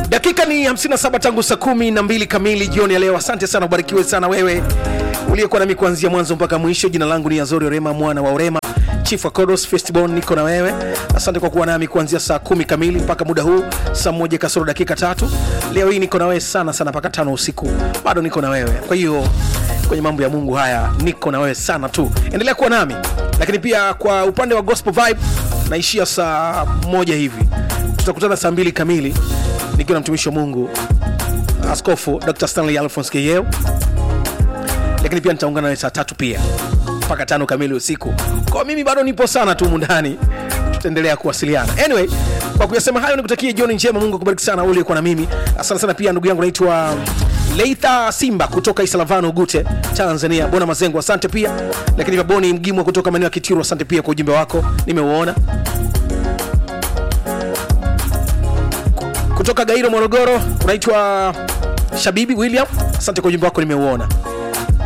dakika ni 57 tangu saa kumi na mbili kamili jioni ya leo asante sana ubarikiwe sana wewe uliyekuwa nami kuanzia mwanzo mpaka mwisho jina langu ni azori orema mwana wa orema chief wa kodos festibon niko na wewe asante kwa kuwa nami kuanzia saa kumi kamili mpaka muda huu saa moja kasoro dakika tatu leo hii niko na wewe sana sana mpaka tano usiku bado niko na wewe kwa hiyo kwenye mambo ya mungu haya niko na wewe sana tu endelea kuwa nami lakini pia kwa upande wa gospel vibe naishia saa moja hivi tutakutana saa mbili kamili nikiwa na mtumishi wa mungu askofu dr stanley alphons keyeo lakini pia nitaungana nawe saa tatu pia mpaka tano kamili usiku kwa mimi bado nipo sana tu mundani tutaendelea kuwasiliana anyway kwa kuyasema hayo nikutakie jioni njema mungu akubariki sana uliyekuwa na mimi asante sana pia ndugu yangu naitwa leitha simba kutoka isalavano gute tanzania bona mazengo asante pia lakini pia boni mgimwa kutoka maeneo ya kitiru asante pia kwa ujumbe wako nimeuona kutoka gairo morogoro unaitwa shabibi william asante kwa ujumbe wako nimeuona